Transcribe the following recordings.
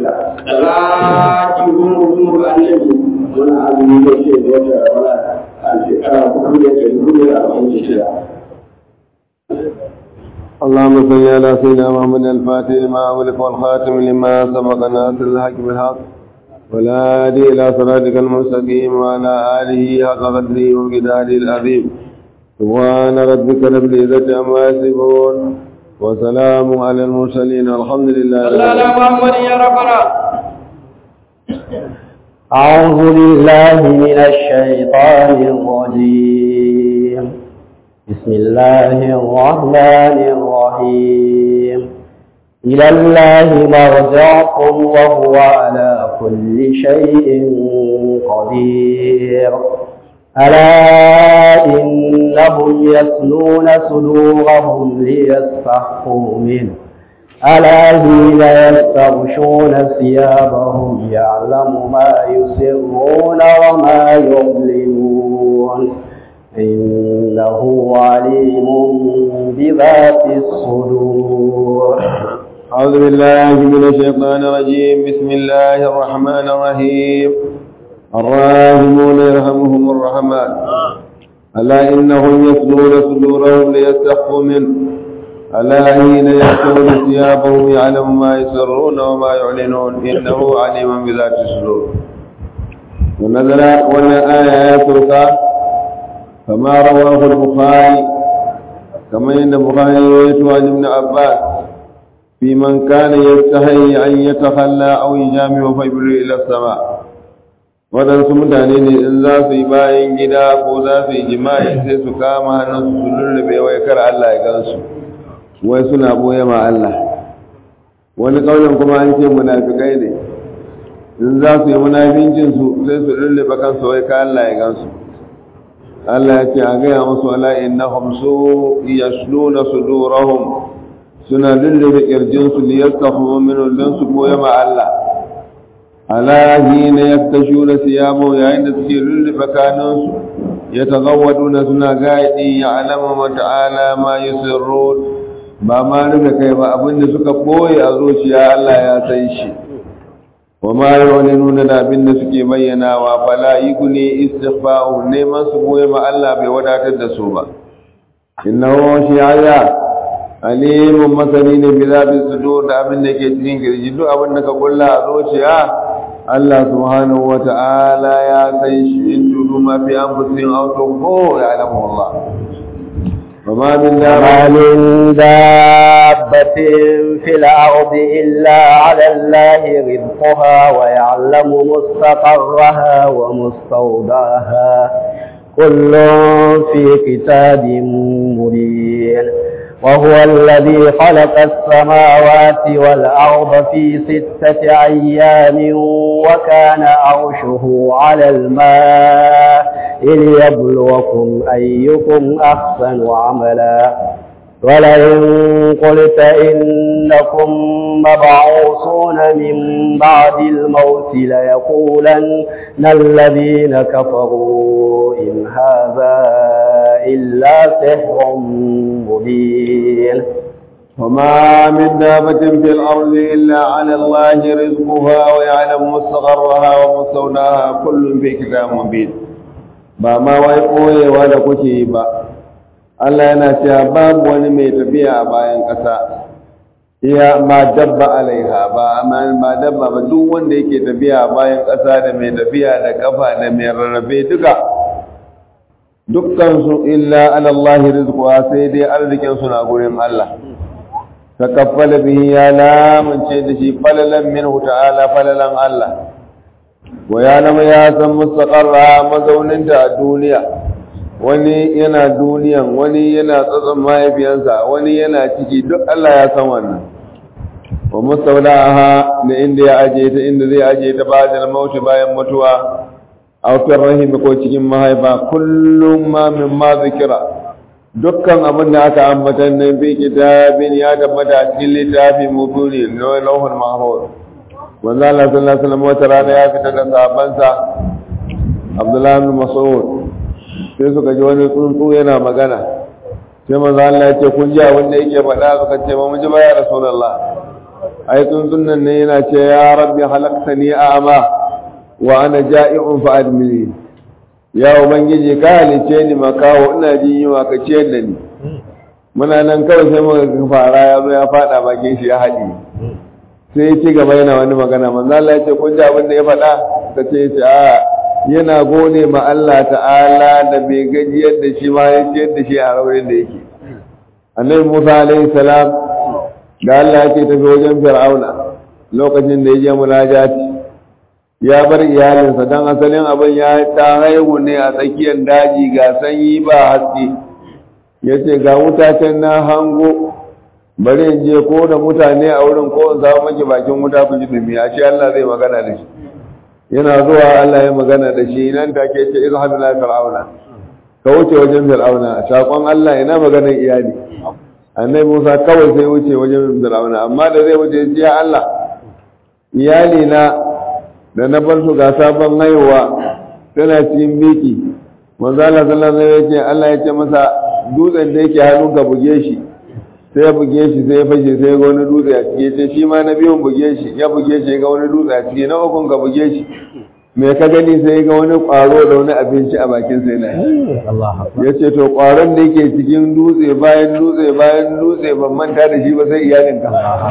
da za ki gungu annabi wani azumi da ke da wata wala a shekara hudu da ke hudu da arba'in da shida اللهم صل على سيدنا محمد الفاتح لما أملك والخاتم لما سبق ناصر الحق بالحق ولا هادي إلى صراطك المستقيم وعلى آله حق قدره وقداره العظيم سبحان ربك رب العزة عما يصفون وسلام على المرسلين الحمد لله رب Allah العالمين. Muhammad ya rabbana أعوذ بالله من الشيطان الرجيم بسم الله الرحمن الرحيم إلى الله مرجعكم وهو على كل شيء قدير ألا إنهم يسلون صدورهم ليستحقوا منه ألا حين يستغشون ثيابهم يعلم ما يسرون وما يعلنون إنه عليم بذات الصدور أعوذ بالله من الشيطان الرجيم بسم الله الرحمن الرحيم الراحمون يرحمهم الرحمن ألا إنهم يسلون صدورهم ليستخفوا منه ألا حين يأتون ثيابهم يعلم ما يسرون وما يعلنون إنه عليم بذات الصدور ونزل ولا آية يترك كما رواه البخاري كما إن البخاري يروي عن ابن عباس في من كان يستحي أن يتخلى أو يجامع فيبر إلى السماء waɗansu mutane ne in za su yi bayan gida ko za su yi jima'i sai su kama hannunsu su lullube wai kar Allah ya gansu wai suna boye ma Allah wani ƙaunin kuma an ce munafikai ne in za su yi munafincin su sai su lullube kansu wai ka Allah ya gansu Allah ya ce a gaya musu ala innahum su yasluna sudurahum suna lullube kirjinsu liyastahu minhu don su boye ma Allah ala hina yaktashuna siyamu yayin da suke lullube kanunsu yatagawwaduna suna gaidi ya alama ma ta'ala ma yusirrun ba ma rufe kai ba abinda suka boye a zuciya Allah ya san shi wa ma yu'linuna da abinda suke bayyanawa fala yuguni istighfa'u neman su boye ma Allah bai wadatar da su ba innahu shi'aya alimun masani ne bi zaɓin sudur da abin da ke cikin kirji duk abin da ka kulla a zuciya Allah subhanahu wa ta'ala ya san shi in tudu ma fi an fusin aw tuqu ya alamu Allah wa ma min وما dabba من دابة في الأرض إلا على الله رزقها ويعلم مستقرها ومستودعها كل في كتاب مبين وهو الذي خلق السماوات والأرض في ستة أيام وكان عرشه على الماء ليبلوكم أيكم أحسن عملا ولئن قلت إنكم مبعوثون من بعد الموت ليقولن الذين كفروا إن هذا إلا سحر مبين وما من دابة في الأرض إلا على الله رزقها ويعلم مستقرها ومستودعها كل في كتاب مبين ba ma wai koyewa da kuke yi ba Allah yana cewa babu wani mai tafiya a bayan ƙasa iya ma dabba alaiha ba amma ba dabba ba duk wanda yake tafiya a bayan ƙasa da mai tafiya da kafa da mai rarrafe duka dukkan su illa ala Allah rizquha sai dai arzikin su na gurin Allah takaffala bihi ya lamunce da shi falalan minhu ta'ala falalan Allah wa ya nama ya san mustaqarra mazauninta a duniya wani yana duniyan wani yana tsatson mahaifiyansa wani yana ciki duk Allah ya san wannan wa mustawda'aha da inda ya aje ta inda zai aje ta ba'da mauti bayan mutuwa aw fi rahim ko cikin mahaifa kullum ma min ma zikira dukkan abin da aka ambata nan fi kitabin ya tabbata a cikin littafi mubuni na lauhul mahfuz manzo Allah sallallahu alaihi wasallam wata rana ya fita da sahabbansa Abdullah ibn Mas'ud sai suka ji wani tsuntsu yana magana sai manzo Allah ya ce kun ji abin da yake faɗa suka ce ba mu ji ba ya Rasulullah ai tsuntsun nan ne yana ce ya rabbi halaqtani a'ma wa ana ja'i'un fa admini ya ubangiji ka halice ni makawo ina jin yunwa ka ciyar da ni muna nan kawai sai muka ga fara ya zo ya fada bakin shi ya haɗi sai ya ci gaba yana wani magana manzo Allah ya ce kun ji abin da ya faɗa ka ce ya ce a yana gode ma Allah ta'ala da bai gajiyar da shi ma ya ciyar da shi a rauyin da yake annabi Musa alaihi salam da Allah ya ce tafi wajen Fir'auna lokacin da ya je munajati ya bar iyalinsa don asalin abin ya ta haihu ne a tsakiyar daji ga sanyi ba haske ya ce ga wuta can na hango bari in je ko da mutane a wurin ko in samu maki bakin wuta ku ji dumi a ce Allah zai magana da shi yana zuwa Allah ya magana da shi nan take ce izhab ila fir'auna ka wuce wajen fir'auna sakon Allah ina maganar iyali annabi Musa kawai sai wuce wajen fir'auna amma da zai wuce ya Allah iyali na da na bar su ga sabon haihuwa tana cikin biki manzo Allah sallallahu alaihi wasallam ya Allah ya ce masa dutsen da yake hannun ka buge shi sai ya buge shi sai ya fashe sai ya ga wani dutse a ciki ce shi ma na biyun buge shi ya buge shi ya ga wani dutse a ciki na ukun ka buge shi me ka gani sai ya ga wani kwaro da wani abinci a bakin sai na ya ce to kwaron da yake cikin dutse bayan dutse bayan dutse ban manta da shi ba sai iyalinka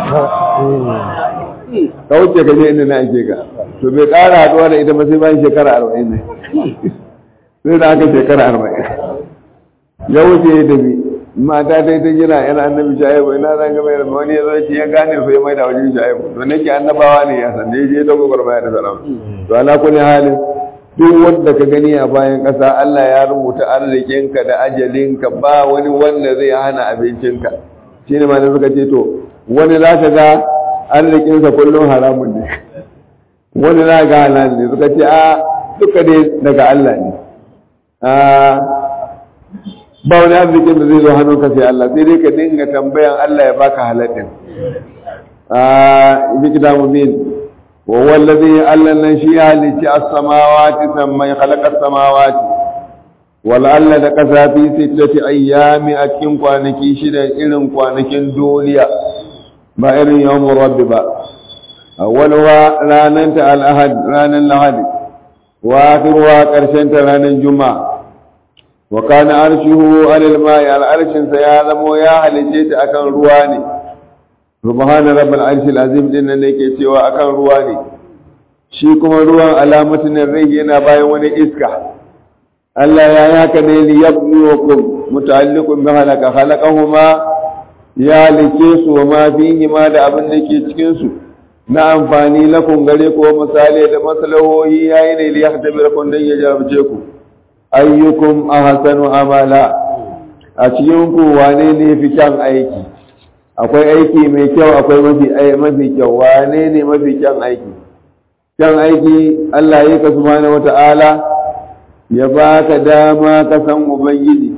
ka wuce ka je inda na ake ka to bai ƙara haɗuwa da ita ba sai bayan shekara arba'in ne sai da aka shekara arba'in ya wuce ya tafi mata ta yi ta jira yana annabi shaibu ina zan ga mai wani ya zo ya gane su ya mai da wajen shaibu to nake annabawa ne ya san da ya je ta gwagwarmaya da salama to ala kulli halin duk wanda ka gani a bayan ƙasa Allah ya rubuta arzikinka da ajalinka ba wani wanda zai hana abincinka shine ma suka ce to wani za ka ga arzikinsa kullum haramun ne wani za ga halal ne suka ce a duka dai daga Allah ne ba wani arzikin da zai zo hannunka sai Allah sai dai ka dinga tambayan Allah ya baka haladdin bi kitabu min wa wallazi Allah nan shi ya halicci as-samawati samai khalaqa as-samawati wal alla da kasa fi sittati ayyami a cikin kwanaki shida irin kwanakin duniya ba irin yawon rabbi ba awwalwa ranar ta al'ahad ranar lahadi wa akirwa ƙarshen ta ranar juma'a wa kana arshihu alal ma'i al'arshin sa ya zamo ya halice ta akan ruwa ne subhana rabbil arshil azim din nan yake cewa akan ruwa ne shi kuma ruwan alamatin rai yana bayan wani iska Allah ya yaka ne li yabluwakum muta'alliqun bi halaka khalaqahuma ya like su wa ma fihi ma da abin da ke cikin su na amfani lakun gare ko misali da maslahohi yayi ne li yahtabirakum dan ya jarabce ku ayyukum ahsanu amala a cikin ku wane ne fi kyan aiki akwai aiki mai kyau akwai mafi mafi kyau wane ne mafi kyan aiki kyan aiki Allah ya ka subhanahu wata'ala ya baka dama ka san ubangiji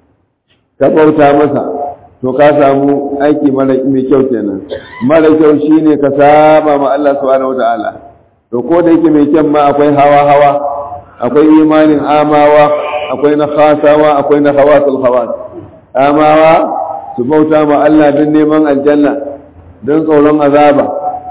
ka bauta masa to ka samu aiki mara mai kyau kenan mara kyau shine ka saba ma Allah subhanahu wataala to ko da yake mai kyan ma akwai hawa hawa akwai imanin amawa akwai na khasawa akwai na khawasul khawat amawa su bauta ma Allah don neman aljanna don tsoron azaba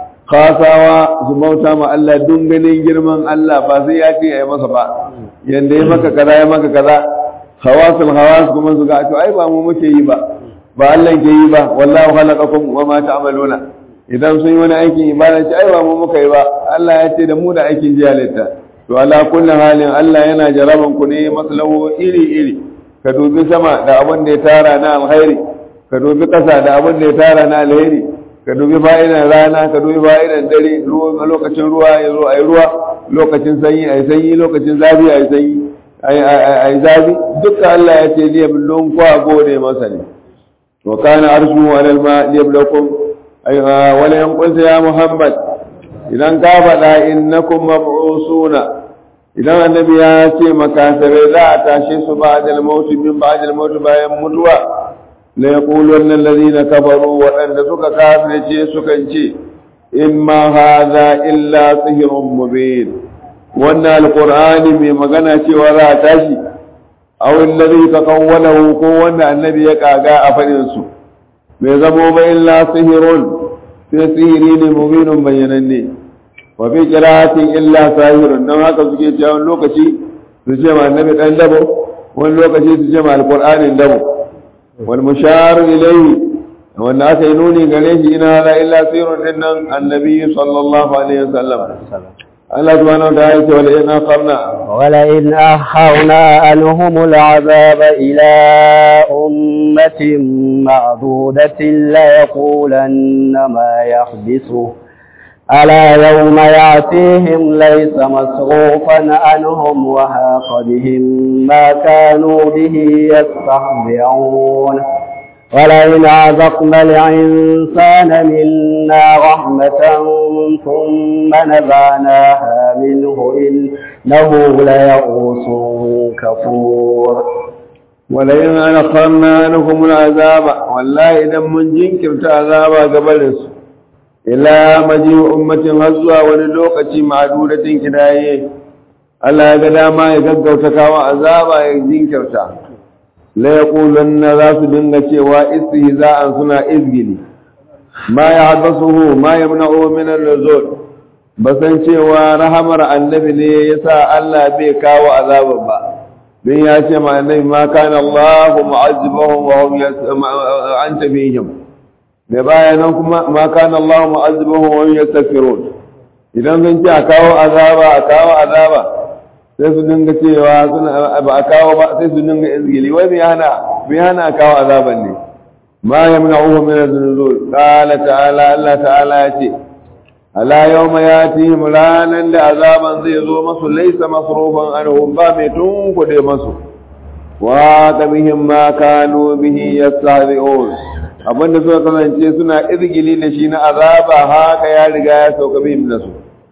khasawa su bauta ma Allah don ganin girman Allah ba sai ya ce ya yi masa ba yanda ya maka kaza ya maka kaza hawasul hawas kuma su ga to ai ba mu muke yi ba ba Allah ke yi ba wallahu khalaqakum wa ma ta'maluna idan sun yi wani aikin ibada ce ai ba mu muka yi ba Allah ya ce da mu da aikin jiyalita to ala kulli halin Allah yana jaraban ku ne maslahu iri iri ka dubi sama da abin da ya tara na alkhairi ka dubi kasa da abin da ya tara na alheri ka dubi fa'idan rana ka dubi fa'idan dare ruwa lokacin ruwa ya zo ayi ruwa lokacin sanyi ayi sanyi lokacin zafi ayi sanyi ayi zafi duka Allah ya ce liya billon kwa gode masa ne wa kana arshu alal ma liyablakum ay wala yanqulta ya muhammad idan ka faɗa innakum mab'usuna idan annabi ya ce makasarai za a tashe su ba'dal maut min ba'dal maut bayan mutuwa la yaquluna alladhina kafaru waɗanda suka kafirce sukan ce imma hadha illa sihrun mubin wannan alqur'ani mai magana cewa za a tashi aw alladhi taqawwalahu ko wanda annabi ya kaga a fadin su bai zamo ba illa sihirun sai sihiri ne mubinun bayyananne wa fi qira'atin illa sahirun dan haka suke cewa wani lokaci su ce ma annabi dan dabo wani lokaci su ce ma alqur'anin dabo wal mushar ilayhi wanda aka yi nuni gare shi ina la illa sirrun dinnan annabi sallallahu alaihi wasallam Allah subhanahu wa ta'ala ce wala in aqarna ولئن أخرنا عنهم العذاب إلى أمة معدودة ليقولن ما يحبسه ألا يوم يأتيهم ليس مصروفا عنهم وهاق بهم ما كانوا به يستهزئون ولئن أذقنا الإنسان منا رحمة ثم نزعناها منه إنه ليئوس كفور ولئن أنخرنا عنهم العذاب والله إذا من جنكرت عذاب قبلس إلى مجيء أمة غزوة وللوقة معدودة كداية Allah ya ga dama ya gaggauta kawo azaba ya jinkirta la yaqulanna za su dinga cewa istihza'an suna izgili ma ya haddasuhu ma yamna'u min an-nuzul basan cewa rahamar annabi ne yasa Allah bai kawo azaban ba don ya ce ma annabi ma kana Allahu mu'azzibahum wa hum anta fihim da bayanan kuma ma kana Allahu mu'azzibahum wa hum yastaghfirun idan sun ce a kawo azaba a kawo azaba sai su dinga cewa suna ba a kawo ba sai su dinga izgili wai me hana me hana kawo azaban ne ma yamna'uhu min az-nuzul qala ta'ala Allah ta'ala ya ce ala yawma yatihim ranan da azaban zai zo masu laysa masrufan anhum ba mai tunkude masu wa qabihim ma kanu bihi yastahzi'un abinda suka kasance suna izgili da shi na azaba haka ya riga ya sauka bihim da su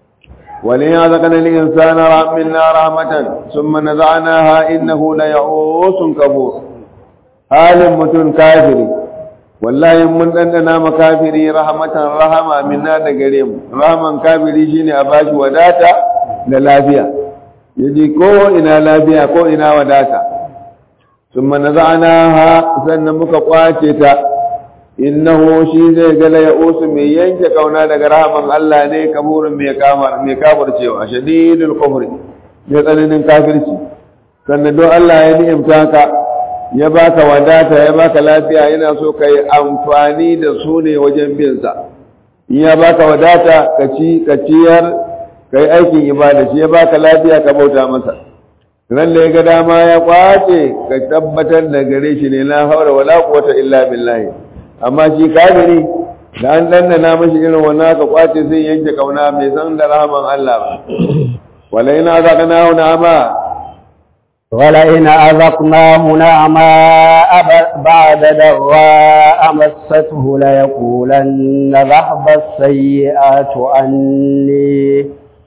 وليذقن الإنسان منا رحمة ثم نزعناها إنه ليعوس كفور حال متن كافر والله من أننا مكافري رحمة رحمة منا دقريم رحمة كافري شيني أباش وداتا للافيا يجي كو إنا لافيا كو إنا وداتا ثم نزعناها سنمك قواتتا innahu shi zai ga la ya'usu mai yanke kauna daga rahaman Allah ne kaburin mai kamar mai kafircewa shadidul kufri mai tsananin kafirci sannan don Allah ya ni'imta ka ya baka wadata ya baka lafiya yana so ka yi amfani da su ne wajen bin sa in ya baka wadata ka ci ka ciyar ka yi aikin ibada shi ya baka lafiya ka bauta masa ran da ya ga dama ya kwace ka tabbatar da gare shi ne la haura wala quwwata illa billahi amma shi kafiri da an dandana mashi irin wannan ka kwace sai yanke kauna mai san da rahman Allah ba wala ina azaqna hu na'ama ولئن أذقناه نعماء بعد ضراء مسته ليقولن ذهب السيئات عني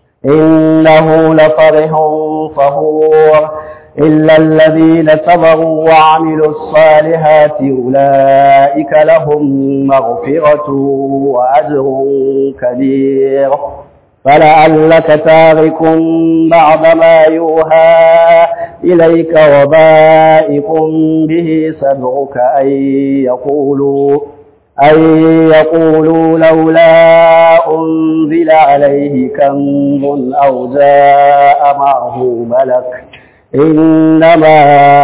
إنه لفرح فخور إلا الذين صبروا وعملوا الصالحات أولئك لهم مغفرة وأجر كبير فلعلك تارك بعض ما يوحى إليك وبائق به صدرك أن يقولوا أن يقولوا لولا أنزل عليه كنز أو جاء معه ملك إنما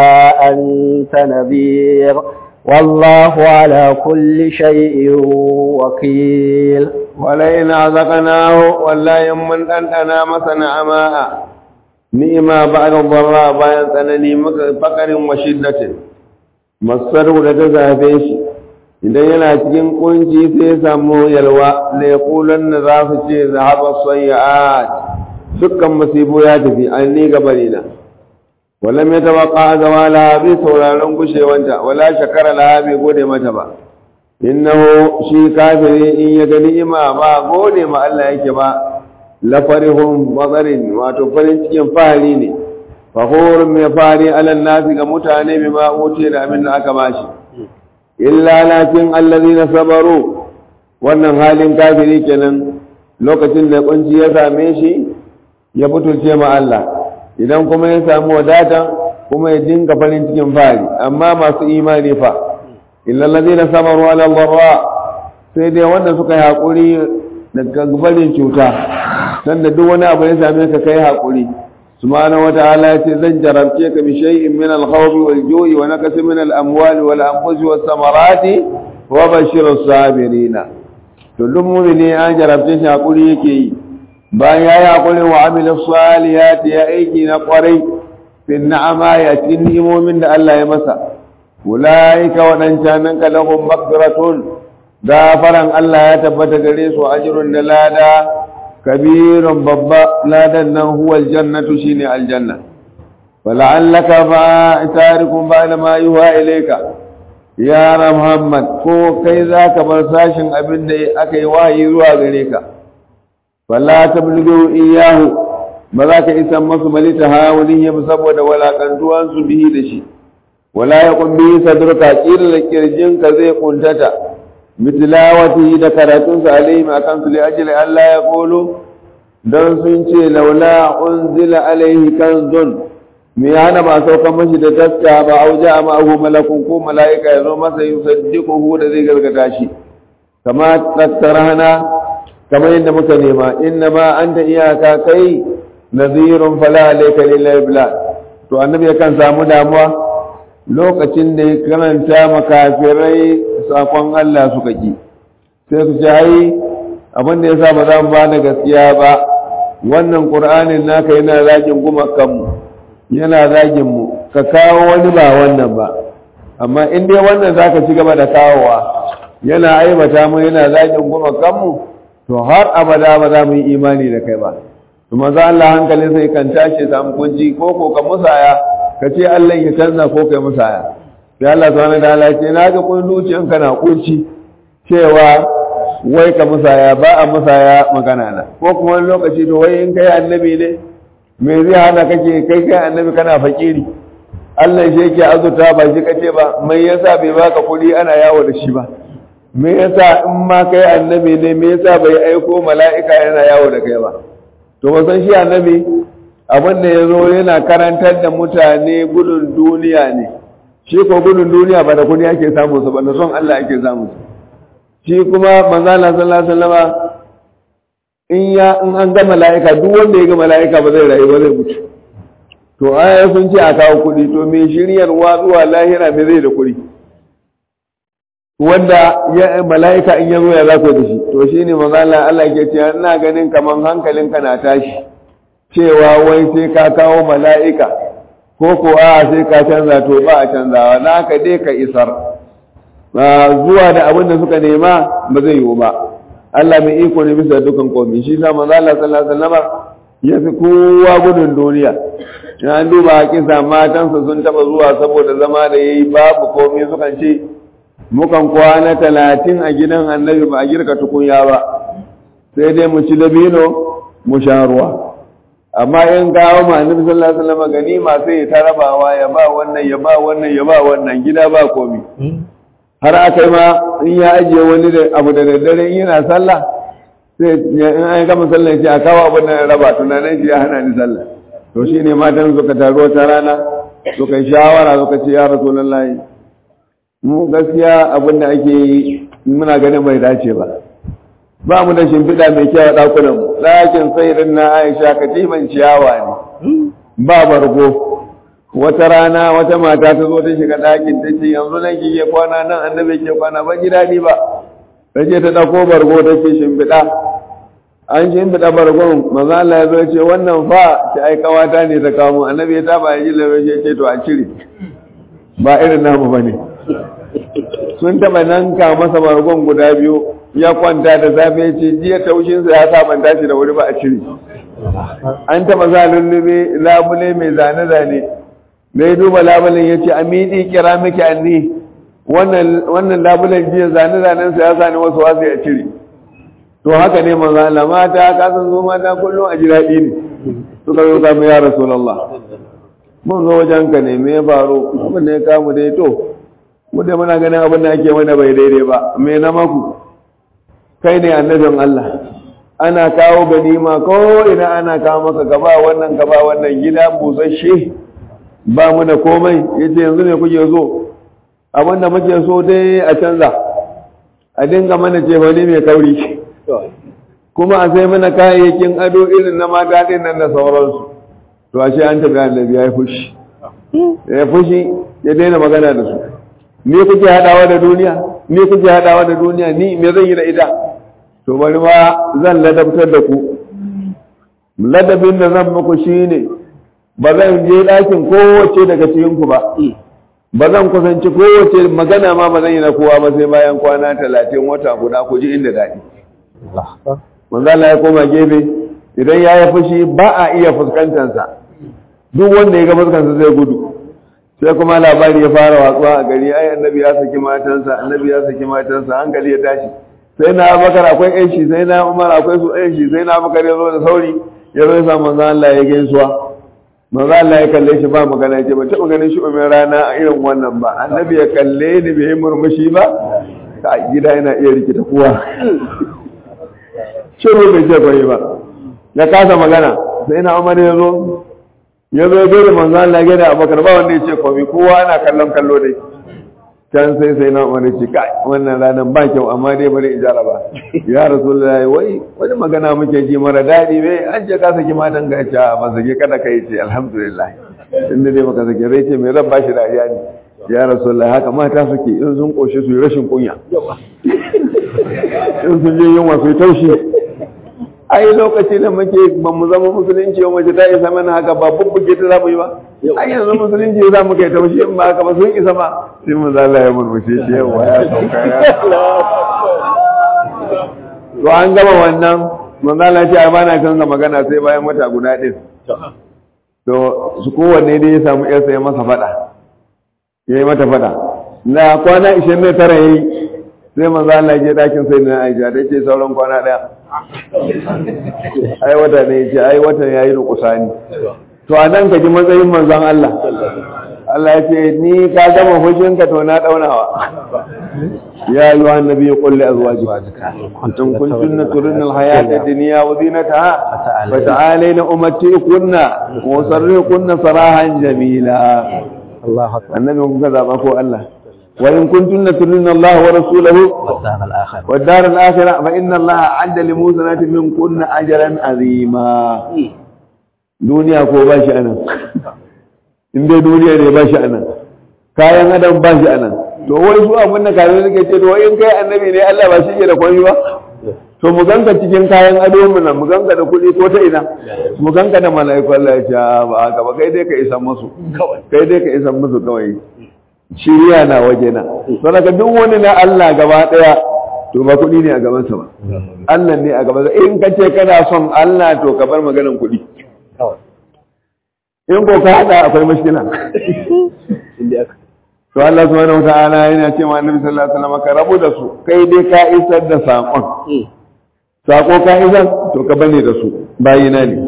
أنت نذير والله على كل شيء وكيل ولئن أذقناه ولا يمن أن أنا مثلا أماء نئما بعد الضراء bayan tsanani fakarin wa shiddatin masaru da ta zafe shi idan yana cikin kunci sai ya samu yalwa la yaqulan na za su ce zahaba sayyi'at dukkan musibu ya tafi an ni gabari na wala mai tabaka zawala bi sauraron gushewanta wala shakara la bai gode mata ba innahu shi kafiri in ya ga ni'ima ba gode ma Allah yake ba la farihum bazarin wato farin cikin fahari ne fakhurun mai fahari alal nasi ga mutane bima uce da abin da aka bashi illa lakin allazina sabaru wannan halin kafiri kenan lokacin da kunci ya same shi ya butulce ma Allah idan kuma ya samu wadata kuma ya dinga farin cikin fari amma masu imani fa illa allazina sabaru ala dharra sai dai wanda suka yi haƙuri daga barin cuta sanda duk wani abu ya same ka kai haƙuri subhanahu wata'ala ya ce zan jarabce ka bi shay'in min al-khawfi wal ju'i wa naqsin min al-amwali wal anfusi was samarati wa bashirus sabirina to duk mu'mini an jarabce shi haƙuri yake yi bayan ya yi haƙuri wa amila salihati ya aiki na ƙwarai fi na'ama ya ci ni'imomin da Allah ya masa ulaika waɗancan nan kalahum maghfiratun gafaran Allah ya tabbata gare su ajrun da lada kabirun babba ladan nan huwa aljannatu shine aljanna fala'allaka ba tarikum ba'da ma yuha ilayka ya Muhammad ko kai zaka bar sashin abin da aka yi wahayi zuwa gare ka fala tablugu iyahu ba za ka isa masu malita hawalihim saboda walakantuwan su bihi da shi wala yaqum bihi sadruka qila kirjinka zai kuntata bitilawati da karatun sa alaihim akan su li ajli Allah ya qulu dan sun ce laula unzila alaihi kanzun me hana ba saukan mashi da taska ba auja ma ahu malakun ko malaika ya zo masa yusaddiquhu da zai gargada shi kama tattarana kamar yadda muka nema inna ma anta iyaka kai nazirun fala alayka lillahi bilad to annabi yakan samu damuwa lokacin da ya karanta makafirai sakon Allah suka ki sai su ce ai abin da yasa ba za mu ba da gaskiya ba wannan qur'anin naka yana zagin gumakan mu yana zagin mu ka kawo wani ba wannan ba amma in dai wannan zaka ci gaba da kawowa yana aibata mu yana zagin gumakan mu to har abada ba za mu yi imani da kai ba to maza Allah hankali sai kan tashi samu kunci ko ko ka musaya ka ce Allah ya canza ko kai musaya sai Allah subhanahu wa ta'ala ce na ga kun zuciyan kana kunci cewa wai ka musaya ba a musaya magana na ko kuma wani lokaci to wai in kai annabi ne me zai hana kake kai kai annabi kana fakiri Allah shi yake azuta ba shi kace ba mai yasa bai baka kuɗi ana yawo da shi ba me yasa in ma kai annabi ne me yasa bai aiko mala'ika yana yawo da kai ba to ba san shi annabi abin da ya zo yana karantar da mutane gudun duniya ne shi ko gudun duniya ba da kudi ake samu su ba da son Allah ake samu su shi kuma manzala sallallahu alaihi wasallama in ya in an ga mala'ika duk wanda ya ga mala'ika ba zai rayu ba zai mutu to aya sun ce a kawo kudi to me shiryarwa zuwa lahira me zai da kudi wanda ya mala'ika in ya zo ya zako da shi to shi ne mazala Allah ke cewa ina ganin kaman hankalinka na tashi cewa wai sai ka kawo mala'ika ko ko a sai ka canza to ba a canzawa na ka dai ka isar zuwa da abin da suka nema ba zai yiwu ba Allah mai iko ne bisa dukan komi shi sa manzo Allah sallallahu alaihi wasallam ya fi kowa gudun duniya an duba kisa matansa sun taba zuwa saboda zama da yayi babu komi sukan ce mukan kwana talatin a gidan annabi ba a girka tukunya ba sai dai mu ci dabino mu sha ruwa amma in kawo ma annabi sallallahu alaihi wasallam ganima sai ya tarabawa ya ba wannan ya ba wannan ya ba wannan gida ba komi har aka ma in ya ajiye wani da abu da daddare in yana sallah sai in an gama sallah ce a kawo abin da raba tunanin shi ya hana ni sallah to shine matan suka taru wata rana suka yi shawara suka ce ya rasulullahi mu gaskiya abin da ake yi muna ganin bai dace ba ba mu da shimfiɗa mai kyau a ɗakunan mu ɗakin sayirin na aisha katiman ciyawa ne ba bargo wata rana wata mata ta zo ta shiga ɗakin ta ce yanzu nan kike kwana nan annabi ke kwana ba ji daɗi ba ta ce ta ɗauko bargo ta ce shimfiɗa an shimfiɗa bargon maza Allah ya zo ce wannan fa ta aikawata ne ta kawo mu annabi ya taba ya ji lafiya ya ce to a cire ba irin namu ba ne sun taɓa nan ka masa bargon guda biyu ya kwanta da safe ce jiya taushinsa ya sabanta shi da wuri ba a cire an taɓa sa lullube labule mai zane-zane da ya duba labulen ya ce a miɗi kira miki anni wannan labulen jiya zane-zanensa ya sani wasu wasu ya cire to haka ne manzo Allah mata ka san zo mata kullum a ji daɗi ne suka zo samu ya rasulullah mun zo wajen ka ne me ya faru abin da ya kamu dai to mu dai muna ganin abin da ake mana bai daidai ba me na maku kai ne annabin Allah ana kawo ganima ko ina ana kawo maka gaba wannan gaba wannan gida busasshe ba mu da komai yace yanzu ne kuke so abin da muke so dai a canza a dinga mana ce wani mai kauri kuma a sai mana kayayyakin ado irin na mata din nan da sauransu to ashe an tafi annabi ya yi fushi ya fushi ya daina magana da su me kuke hadawa da duniya me kuke hadawa da duniya ni me zan yi da ita to bari ma zan ladabtar da ku ladabin da zan muku shine ba zan je ɗakin kowace daga cikin ku ba ba zan kusanci kowace magana ma ba zan yi na kowa ba sai bayan kwana talatin wata guda ku ji inda daɗi manzo Allah ya koma gefe idan ya yi fushi ba a iya fuskantarsa duk wanda ya ga fuskansa zai gudu sai kuma labari ya fara watsuwa a gari ai annabi ya saki matansa annabi ya saki matansa hankali ya tashi sai na abakar akwai ƴan shi sai na umar akwai su ƴan shi sai na abakar ya zo da sauri ya zo ya sa manzo Allah ya gaisuwa manzo Allah ya kalle shi ba magana ya ce ba taɓa ganin shi umar rana a irin wannan ba annabi ya kalle ni bai murmushi ba ka gida yana iya rikita kowa shiru bai ce bai ba ya kasa magana sai na umar ya zo ya zo ya da manzo Allah ya da abakar ba wanda ya ce komai kowa ana kallon kallo dai can sai sai na umar ce kai wannan ranar ba kyau amma dai bari in jaraba ya rasulullahi wai wani magana muke ji mara daɗi bai an ce ka saki matan ga ce ba sake kada kai ce alhamdulillah inda dai baka sake rai ce mai ran bashi dariya ne ya rasulullahi haka mata suke in sun koshi su yi rashin kunya in sun je yunwa su yi taushi ai lokaci da muke ba mu zama musulunci wa mace ta isa mana haka ba bubbuke ta za mu yi ba ai yanzu musulunci za mu kai taushi in ba haka ba sun isa ma sai mu zalla ya murmushe shi yawa ya sauka ya to an gama wannan manzala ce ba na canza magana sai bayan wata guda ɗin to su kowanne dai ya samu yarsa ya masa faɗa ya yi mata faɗa na kwana 29 ya yi sai manzo Allah ya je dakin sai na Aisha da ce sauran kwana daya ai wata ne yace ai watan yayi rukusani to a nan ka ji matsayin manzon Allah Allah ya ce ni ka gama hujjin ka to na daunawa ya ayyuha annabi qul li azwajika kuntum kuntunna turidna alhayata ad-dunya wa zinataha fa ta'alayna umatti'kunna wa sarrihukunna sarahan jamila Allah annabi kuka zaba ko Allah وإن كنتن ترين الله ورسوله والدار الآخرة والدار الآخرة فإن الله عد لموسنات من كن أجرا عظيما دنيا كو باشي أنا in dai duniya ne ba shi a nan kayan adam ba shi a nan to wai su abin da kayan suke ce to wai in kai annabi ne Allah ba shi ke da kwami ba to mu ganka cikin kayan ado mu nan mu ganka da kuɗi ko ta ina mu ganka da mala'iku Allah ya ce ba haka ba kai dai ka isa musu kai dai ka isa musu kawai shiriya na waje na saboda duk wani na Allah gaba daya to ba kuɗi ne a gabansa ba Allah ne a gabansa in ka ce kana son Allah to ka bar maganan kuɗi in ko ka hada akwai mashkila to Allah subhanahu wata'ala yana ce ma Annabi sallallahu alaihi wasallam ka rabu da su kai dai ka isar da sakon sako ka isar to ka bane da su bayina ne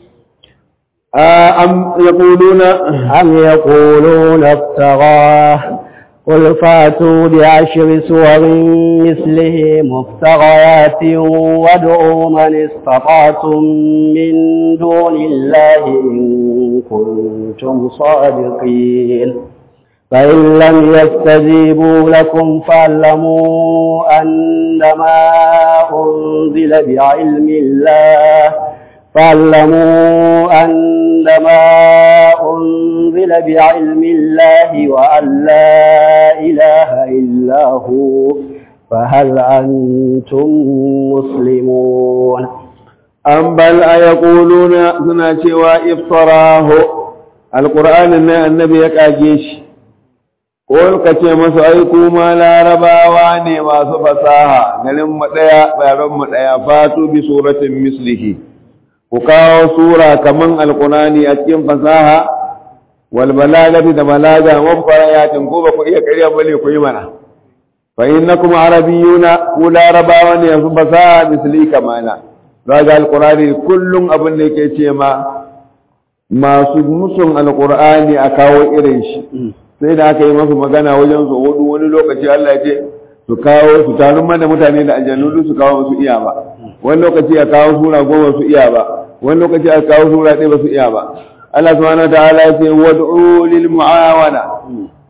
أم يقولون أم يقولون افتراه قل فاتوا بعشر سور مثله مفتريات وادعوا من استطعتم من دون الله إن كنتم صادقين فإن لم يستجيبوا لكم فاعلموا أنما أنزل بعلم الله فاعلموا أنما أنزل بعلم الله وأن لا إله إلا هو فهل أنتم مسلمون أم بل أيقولون سنة وافتراه القرآن أن النبي يكاجيش قول كتير مسو أيكو ما لا رباواني ما سفساها نلم متيا بيرم متيا فاتوا بسورة مثله ku kawo sura kaman alkunani a cikin fasaha wal balagati da balaga mabarayatin ko ba ku iya ƙarya bane ku yi mana fa innakum arabiyuna ku larabawa ne yanzu fasaha misli kamana daga alqurani kullum abin da yake ce ma masu musun alqurani a kawo irin shi sai da aka yi masu magana wajen su hudu wani lokaci Allah ya ce su kawo su tarin mana mutane da aljannu su kawo su iya ba wani lokaci a kawo sura goma su iya ba wani lokaci a kawo sura ɗaya ba su iya ba Allah subhanahu wa ta'ala ya ce wad'u lil mu'awana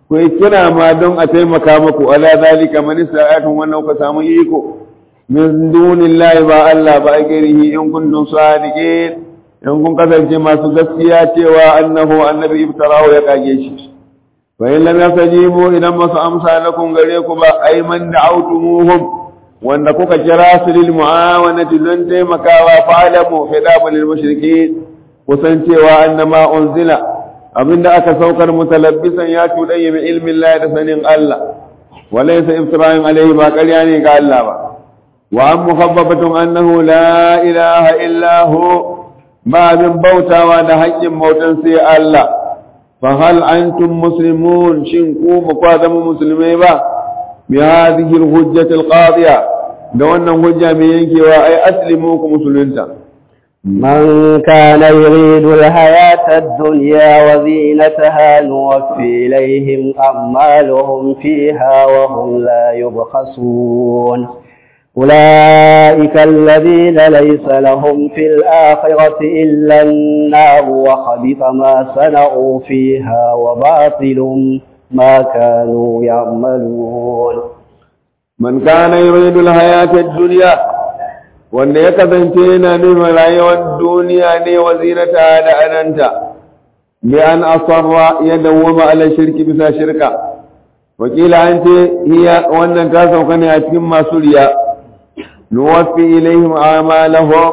ku yi kira ma don a taimaka muku ala zalika man ista'atun wannan ku samu iko min dunillahi ba Allah ba garihi in kuntum sadiqin in kun kasance masu gaskiya cewa annahu annabi iftarahu ya kage shi fa in lam yastajibu idan masu amsa lakum gare ku ba ay man da'awtumuhum wanda kuka kira su lil mu'awanati don taimakawa fa'alamu fidabu lil mushrikeen kusan cewa annama unzila abinda aka saukar mutalabbisan ya tudayya bi ilmin Allah da sanin Allah walaysa iftira'in alayhi ba ƙarya ne ga Allah ba wa an mukhabbabatun annahu la ilaha illa hu ba min bautawa da haƙƙin bautan sai Allah fa hal antum muslimun shin ku ba kwa zama musulmai ba bi hadhihi al-hujjati al-qadiya da wannan hujja mai yankewa ai aslimu ku musulunta من كان يريد الحياة الدنيا وزينتها نوفي إليهم أعمالهم فيها وهم لا يبخسون أولئك الذين ليس لهم في الآخرة إلا النار وخبث ما صنعوا فيها وباطل ما كانوا يعملون من كان يريد الحياة الدنيا wanda ya kasance yana nufin rayuwar duniya ne wa zinata da adanta bi an asarra ya dawwama ala shirki bisa shirka wakila an ce hiya wannan ta sauka ne a cikin masu riya nuwaffi ilaihim amalahum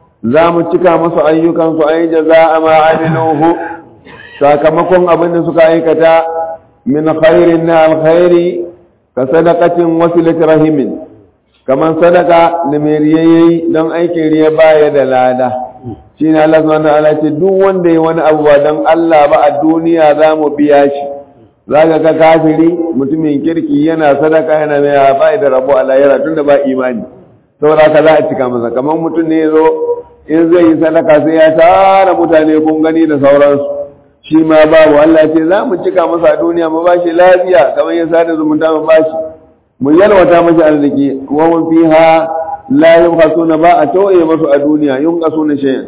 za mu cika musu ayyukansu ai jaza'a ma amiluhu sakamakon abin da suka aikata min khairin na alkhairi ka sadaqatin wasilat rahimin kamar sadaka da mai riya yayi don aikin riya baya da lada shi ne Allah subhanahu wa ta'ala ce duk wanda ya wani abu ba don Allah ba a duniya za mu biya shi za ka ga kafiri mutumin kirki yana sadaka yana mai ba da rabo a lahira tun da ba imani saboda haka za a cika masa kamar mutum ne zo in zai yi sadaka sai ya tara mutane kun gani da sauransu shi ma babu Allah ce za mu cika masa a duniya mu ba shi lafiya kamar ya sada zumunta mu ba shi mu yalwata masa arziki wa mun fiha la yunqasuna ba a toye masu a duniya yunqasuna shay'an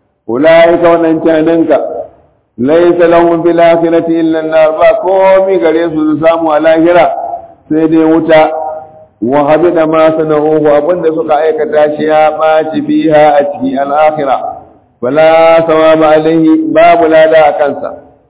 ulaika wannan cananka laysa lahum fil akhirati illa an-nar ba komi gare su su samu a lahira sai dai wuta wa habida ma sana'uhu abinda suka aikata shi ya ɓaci fiha a ciki al-akhirah fala sawaba alaihi babu lada a kansa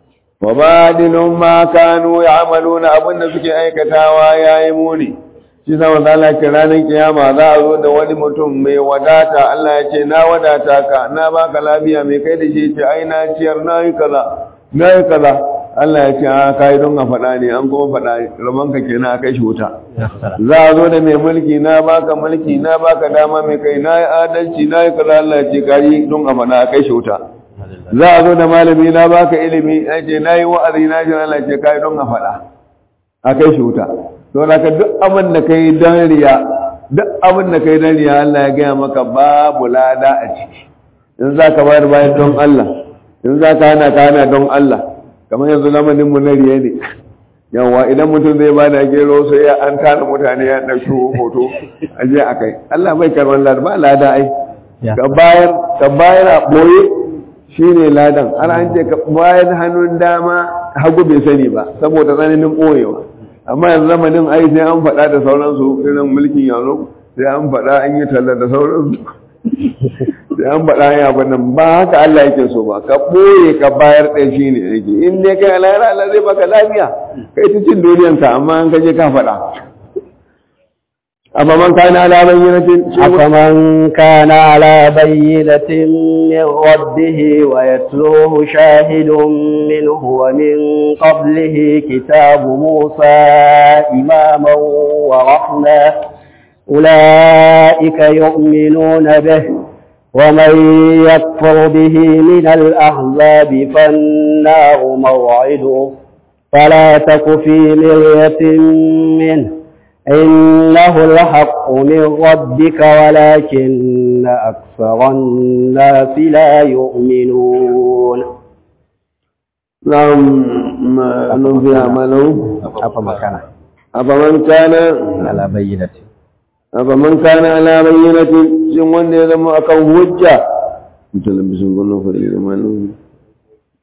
wa badilun ma kanu ya'maluna abinda suke aikatawa yayi muni shi sa wanda Allah ke ranar kiyama za a zo da wani mutum mai wadata Allah ya ce na wadata ka na baka lafiya mai kai da shi ce ai na ciyar na yi kaza na yi kaza Allah ya ce a kai don a faɗa ne an kuma faɗa rabon ka kenan a kai shi wuta za a zo da mai mulki na baka mulki na baka dama mai kai na yi adalci na yi kaza Allah ya ce kai don a faɗa a kai shi wuta za a zo da malami na baka ilimi ya ce na yi wa'azi na ji Allah ya ce kai don a faɗa a kai shi wuta to da ka duk abin da kai don riya duk abin da kai don riya Allah ya gaya maka babu lada a ciki in za ka bayar bayan don Allah in za ka hana ka hana don Allah kamar yanzu lamarin mu na riya ne yawa idan mutum zai ba da gero sai ya an tana mutane ya ɗauki hoto a je a kai Allah bai karɓar lada ba lada ai ka bayar ka bayar a ɓoye shine ladan har an ce ka bayar hannun dama hagu bai sani ba saboda tsananin ɓoyewa amma yanzu zamanin ai sai an faɗa da sauransu irin mulkin yanzu sai an faɗa an yi talla da sauransu sai an faɗa ya nan ba haka Allah yake so ba ka ɓoye ka bayar ɗaya shi ne yake in dai kai alayra Allah zai baka lafiya kai ta cin duniyanka amma an kaje ka faɗa أفمن كان على بينة أفمن كان على بينة من ربه ويتلوه شاهد منه ومن قبله كتاب موسى إماما ورحمة أولئك يؤمنون به ومن يكفر به من الأحزاب فالنار موعده فلا تك في مرية منه إنه الحق من ربك ولكن أكثر الناس لا يؤمنون نعم ما نفي عمله أفما كان أفمن كان على بينة أفمن كان على بينة شن wanda ya zama akan hujja mutum bisun gudun fari da malu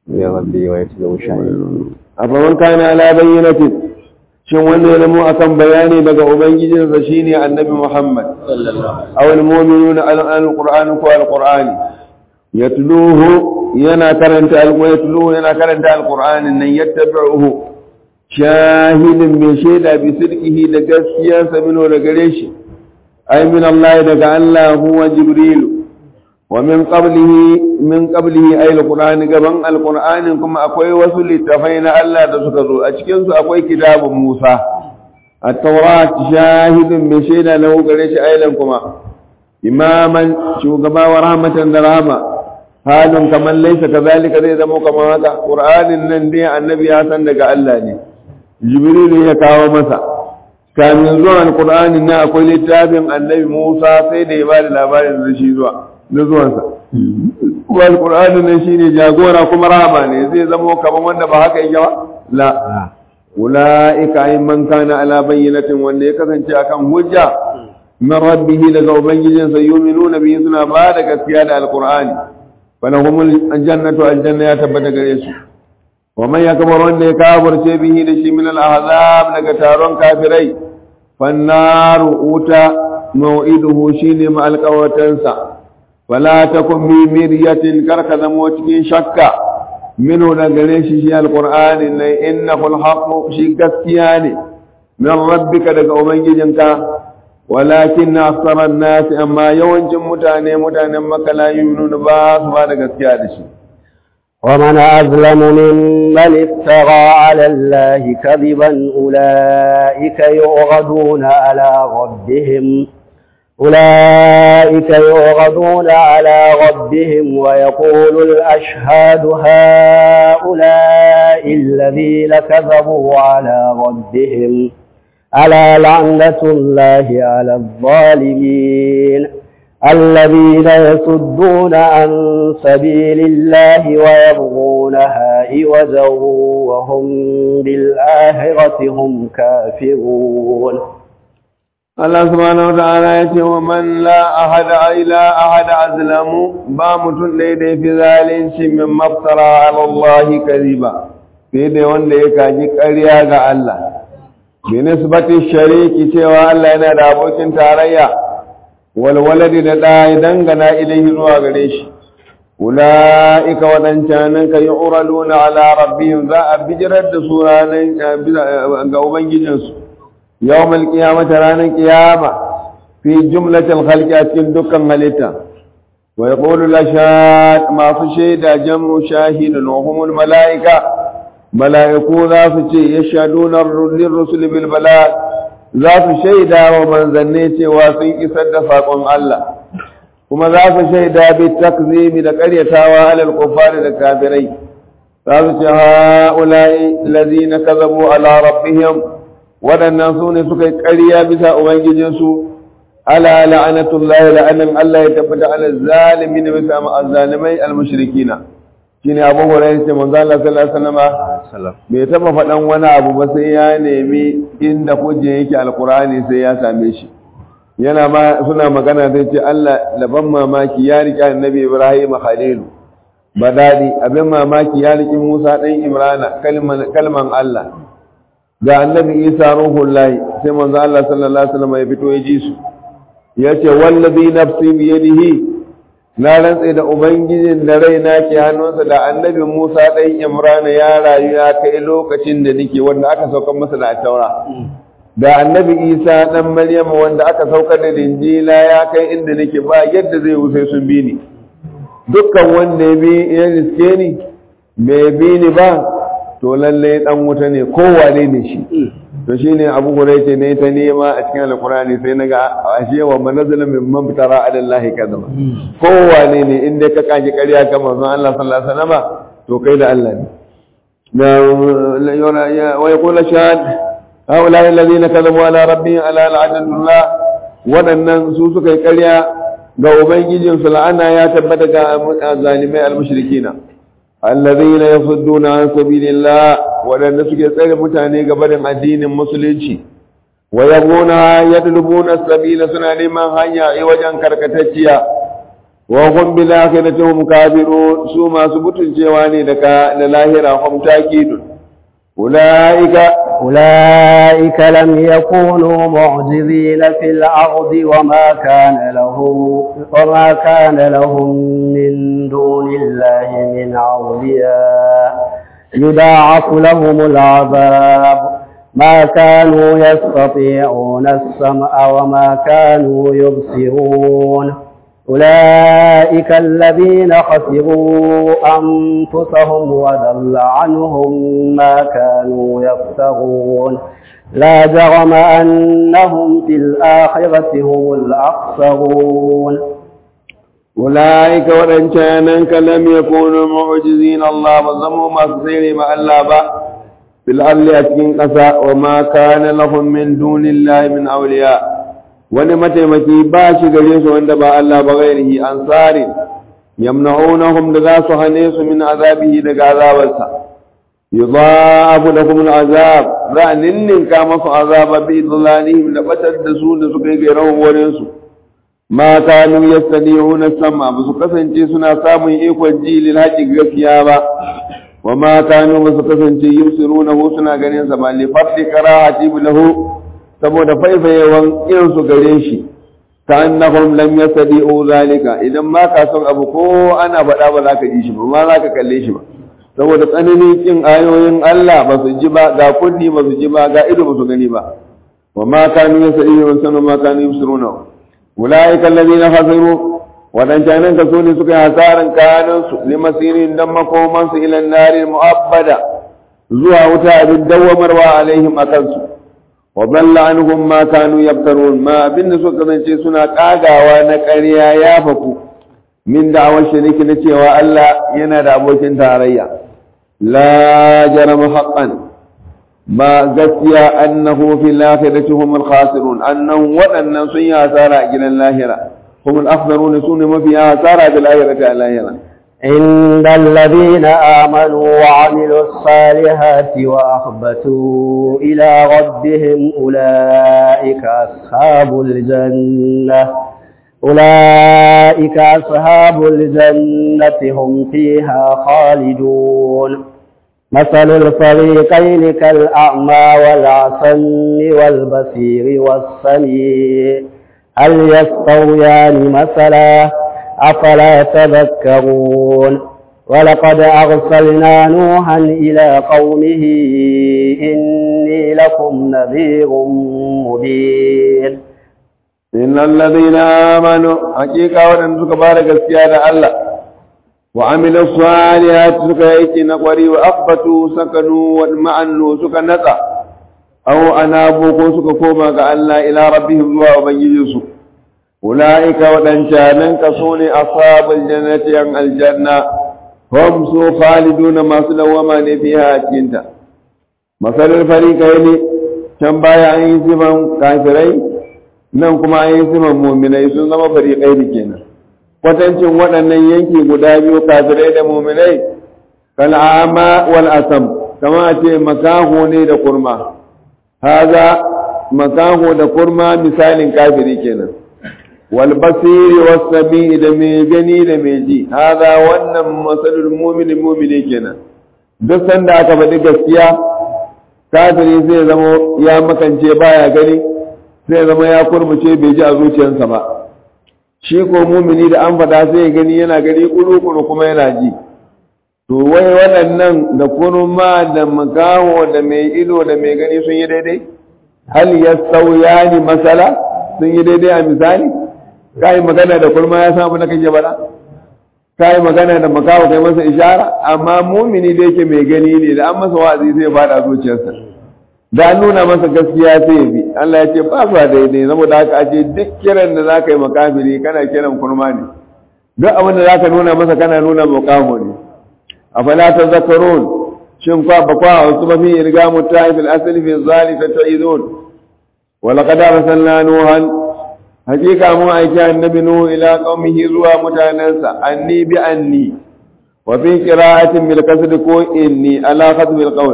ya rabbi wa yatlu shahid afaman kana ala bayyinatin shin wanda ya zamo akan bayani daga ubangijinsa shine annabi Muhammad aw almu'minuna alquran ko alqur'ani yatluhu yana karanta alqur'ani yatluhu yana karanta alqur'anin nan yattabi'uhu shahidin mai shaida bi sidqihi da gaskiyarsa mino da gare shi ay min Allah daga Allah huwa jibrilu wa min qablihi min qablihi ay alqur'ani gaban alqur'anin kuma akwai wasu littafai na Allah da suka zo a cikin su akwai kitabun Musa at-taurat shahidun mai shaida lahu gare shi aylan kuma imaman shugaba wa rahmatan da rahama halin kamar laisa kazalika zai zama kamar haka qur'anin nan dai annabi ya san daga Allah ne jibrilu ya kawo masa kamin zuwa alqur'anin nan akwai littafin annabi Musa sai da ya ba da labarin da shi zuwa na zuwansa kuma alqur'anin nan shine jagora kuma rahama ne zai zama kamar wanda ba haka yake ba la ulaika ay man kana ala bayyinatin wanda ya kasance akan hujja min rabbihi daga ubangijinsa yu'minuna bihi suna ba da gaskiya da alqur'ani فلهم الجنة الجنة يتبت قريش ومن يكبر أن يكابر به لشي من الأعذاب لكتارون كافري فالنار أوتى موعده شين مع القوتنسا فلا تكن بمرية كركذا موتك شكا منه لقريش شي القرآن إنه الحق شي كسياني من ربك لك أمجدنك walakin na aksarar nasi amma yawancin mutane mutanen maka la yunun ba su ba da gaskiya da shi ومن أظلم ممن افترى على الله كذبا أولئك يعرضون على ربهم أولئك يعرضون على ربهم ويقول الأشهاد هؤلاء الذين كذبوا على ربهم ألا لعنة الله على الظالمين الذين يصدون عن سبيل الله ويبغونها عوجا وهم بالآخرة هم كافرون Allah subhanahu wa ta'ala ya ce wa man la ahada ila ahada azlamu ba mutum ɗaya da fi zalunci min maftara ala Allah kadiba sai da wanda ya kaji ƙarya ga Allah binisbati shariki cewa Allah yana da abokin tarayya walwaladi da ɗa ya dangana ilahi zuwa gare shi ula'ika waɗancanan ka yi uraluna ala rabbihim za a bijirar da su ranar ga ubangijinsu yau mal kiyamata ranar kiyama fi jumlatil khalqi a cikin dukkan halitta wa yaqulu la masu shaida jamu shahidun wa humul mala'ika mala'iku za su ce ya shadunar rusul bil bala za su shaida wa manzanni cewa sun isar da saƙon Allah kuma za su shaida bi takzimi da ƙaryatawa alal kufari da kafirai za su ce ha'ula'i lazina kazabu ala rabbihim waɗannan su ne suka yi ƙarya bisa ubangijinsu ala la'anatullahi la'anan Allah ya tabbata ala zalimin bisa ma'azzalimai al-mushrikina shine abu hurairah ce manzo Allah sallallahu alaihi wasallam bai taba faɗan wani abu ba sai ya nemi inda kuje yake alqur'ani sai ya same shi yana ma suna magana sai ce Allah laban mamaki ya rike annabi Ibrahim khalilu badadi abin mamaki ya rike Musa dan Imrana kalman kalman Allah ga annabi Isa ruhullahi sai manzo Allah sallallahu alaihi wasallam ya fito ya ji su yace wallazi nafsi biyadihi na rantse da ubangijin da raina ke hannunsa da annabi Musa ɗan Imran ya rayu ya kai lokacin da nake wanda aka saukar masa da taura da annabi Isa ɗan Maryam wanda aka saukar da Injila ya kai inda nake ba yadda zai wuce sun bi ni dukkan wanda ya bi ya riske ni bai bi ni ba to lalle dan wuta ne kowane ne shi to shine Abu Hurairah ne ta nema a cikin Alkur'ani sai naga ashe wa manazala min man tara ala Allah kadama kowane ne inda ka kaji ƙarya kan manzon Allah sallallahu alaihi wasallam to kai da Allah ne na wa yaqulu shahad haula alladhina kadhabu ala rabbihim ala la'anatullah wadannan su suka yi ƙarya ga ubangijin su la'ana ya tabbata ga zalimai al-mushrikina alladhina yasudduna an sabilillah wadanda suke tsare mutane ga barin addinin musulunci wa yabuna yadlubuna sabila suna neman hanya a wajen karkatacciya wa hum bil akhirati hum kafirun su masu butulcewa ne daga da lahira hum takidun ulaika أولئك لم يكونوا معجزين في الأرض وما كان لهم وما كان لهم من دون الله من أولياء يضاعف لهم العذاب ما كانوا يستطيعون السمع وما كانوا يبصرون أولئك الذين خسروا أنفسهم وضل عنهم ما كانوا يفترون لا جرم أنهم في الآخرة هم الأخسرون أولئك ورنشانك لم يكونوا معجزين الله وزموا مصير مع الله في الأرض أتكين قسا وما كان لهم من دون الله من أولياء wani mataimaki ba shi gare su wanda ba Allah ba gairihi ansari yamna'unahum da za su hane su min azabihi daga azabarsa yudha'afu lahum al'azab za a ninninka masu azaba bi idlalihim da batar da su da suka yi gairan wurin su ma kanu yastadi'una sama ba su kasance suna samun ikon ji lil haqqi gaskiya ba wa ma kanu ba su kasance yusiruna suna ganin sa ba li fadli karahati lahu saboda faifayewan irinsu gare shi ka annahum lam yastadi'u zalika idan ma ka son abu ko ana faɗa ba za ka ji shi ba ma za ka kalle shi ba saboda tsananin kin ayoyin Allah ba su ji ba ga kunni ba su ji ba ga ido ba su gani ba wa ma kanu yastadi'u sanu ma kanu yusiruna ulaika alladhina khasiru wadancanan ka so ne suka yi hasaran kayan su limasirin dan makoman su ila nari mu'abbada zuwa wuta abin dawwamarwa alaihim akan su وضل عنهم ما كانوا يفترون ما abinda suka kasance suna kagawa na ƙarya ya faku min da'awar shiriki na cewa Allah yana da abokin tarayya la jarama haqqan ba gaskiya annahu fil akhirati hum al khasirun annahu wadannan sun yi hasara a gidan lahira hum al akhsarun sun mafi hasara bil akhirati al lahira عند الذين آمنوا وعملوا الصالحات وأخبتوا إلى ربهم أولئك أصحاب الجنة أولئك أصحاب الجنة هم فيها خالدون مثل الفريقين كالأعمى والعصم والبصير والسميع هل يستويان مثلا أفلا تذكرون ولقد أرسلنا نوحا إلى قومه إني لكم نذير مبين إن الذين آمنوا حقيقة ودن سكبارك السيادة الله وعملوا الصالحات سكيك نقري وأقبتوا سكنوا ومعنوا سكنتا أو أنابوا سككوما كألا إلى ربهم دعا وبنجيسوا أولئك ودنشانن كسوني أصحاب الجنة عن الجنة هم سو خالدون ما سلوما فيها أكينتا مثل الفريقين كم بايا أن يسمى كافرين nan kuma an yi siman muminai sun zama fariƙai da kenan kwatancin waɗannan yanki guda biyu kafirai da muminai kal'ama wal asam kama a ce makaho ne da kurma haza makaho da kurma misalin kafiri kenan wal basiri was sami da mai gani da mai ji haza wannan masalul mu'minin mu'mini kenan duk sanda aka faɗi gaskiya kafiri zai zama ya makance baya gani zai zama ya kurmuce bai ji a zuciyarsa ba shi ko mumini da an faɗa sai gani yana gani kuru kuma yana ji to wai waɗannan da kurma da makaho da mai ido da mai gani sun yi daidai hal ya sauya ni masala sun yi daidai a misali ka yi magana da kurma ya samu na kake bada ka yi magana da makaho kai masa ishara amma mumini da yake mai gani ne da an masa wa'azi sai ya faɗa zuciyarsa da an nuna masa gaskiya sai ya bi Allah ya ce ba su daidai saboda haka a ce duk kiran da za ka yi makafiri kana kiran kurma ne duk abin da za ka nuna masa kana nuna makamo ne a fala ta zakarun shin kwa ba kwa wasu ba fi irga mutai fil asali fi zalika ta'idun wa laqad arsalna nuhan hakika mun aiki annabi nuhu ila qaumihi zuwa mutanansa anni bi anni wa fi qira'atin bil kasr ko inni ala khatmil qawl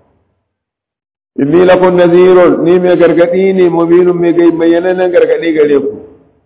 inni lakum nadhirun ni mai gargadi ne mubinun mai gai bayyananan gargadi gare ku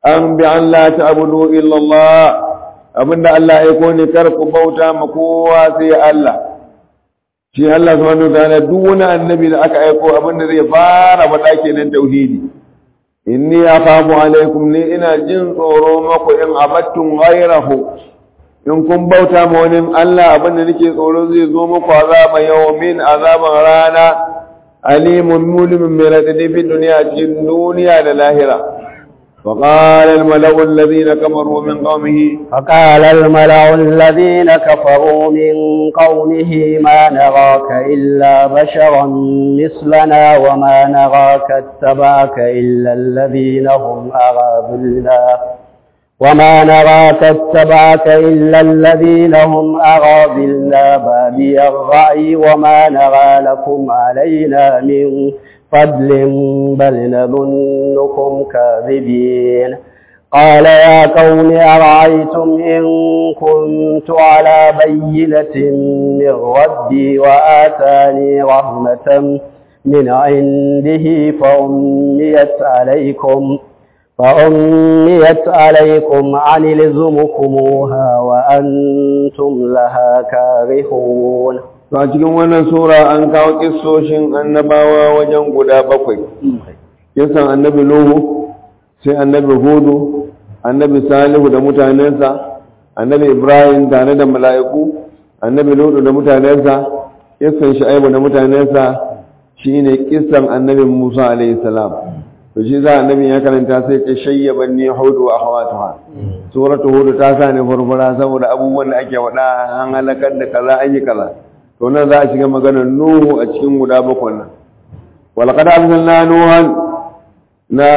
an bi an la ta'budu illa Allah abinda Allah ya aiko ne kar ku bauta ma kowa sai Allah shi Allah subhanahu wataala duk wani annabi da aka aiko abinda zai fara faɗa kenan tauhidi inni akhafu alaikum ni ina jin tsoro maku in abattum ghayrahu in kun bauta ma wani Allah abinda nake tsoro zai zo muku azaba yawmin azaban rana alimun mulimin mai radadi fi duniya cikin duniya da lahira وقال الملأ الذين كفروا من قومه فقال الملأ الذين كفروا من قومه ما نراك إلا بشرا مثلنا وما نراك اتبعك إلا الذين هم أراذلنا وما نراك اتبعك إلا الذين هم أراذلنا بادي الرأي وما نرى لكم علينا من فضل بل نظنكم كاذبين قال يا قوم أرأيتم إن كنت على بينة من ربي وآتاني رحمة من عنده فأميت عليكم فأميت عليكم عن لزمكموها وأنتم لها كارهون to a cikin wannan sura an kawo kissoshin annabawa wajen guda bakwai kisan annabi nuhu sai annabi hudu annabi salihu da mutanensa annabi ibrahim tare da mala'iku annabi lutu da mutanensa kisan shu'aibu da mutanensa shine kisan annabi musa alayhi salam to shi za annabi ya karanta sai ta shayyaban ni hudu wa akhawatuha suratu hudu ta sa ne furfura saboda abubuwan da ake wada an halakar da kaza an yi kaza to nan za a shiga maganar nuhu a cikin guda bakwai nan walaqad arsalna nuhan na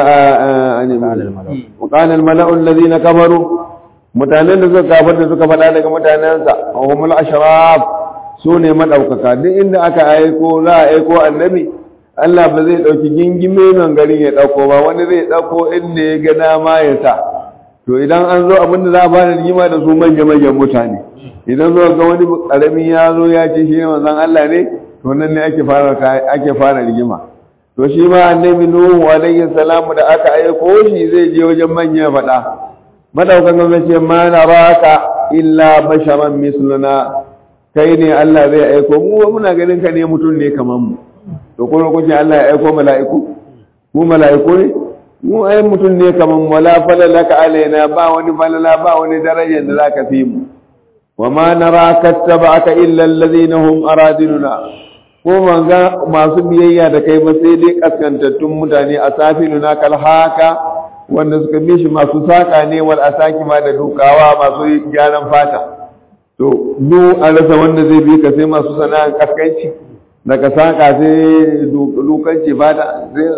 qala al mala'u alladhina kafaru mutanen da suka kafar da suka faɗa daga mutanensa wa humul ashraf su ne madaukaka duk inda aka aiko za a aiko annabi Allah ba zai ɗauki gingime nan garin ya ɗauko ba wani zai ɗauko inda ya ga dama ya sa to idan an zo abin da za a fara rigima da su manya-manyan mutane idan zo ga wani ƙaramin ya zo ya ce shi ne manzon Allah ne to nan ne ake fara ake fara rigima to shi ma annabi Nuhu alaihi salamu da aka aiko shi zai je wajen manya faɗa madaukan ga ce ma naraka illa basharan misluna kai ne Allah zai aiko mu muna ganin ka ne mutum ne kamar mu to kuma kuke Allah ya aiko mala'iku mu mala'iku ne mu ai mutum ne kaman wala falalaka alaina ba wani falala ba wani darajar da zaka fi mu wa ma nara kattaba'aka illa alladhina hum aradiluna ko manga masu biyayya da kai ba sai dai kaskantattun mutane a safiluna kal haka wanda suka bi shi masu saka ne wal asaki ma da dukawa masu gyaran fata to du an rasa wanda zai bi ka sai masu sana'an kaskanci daga saƙa sai dukanci ba da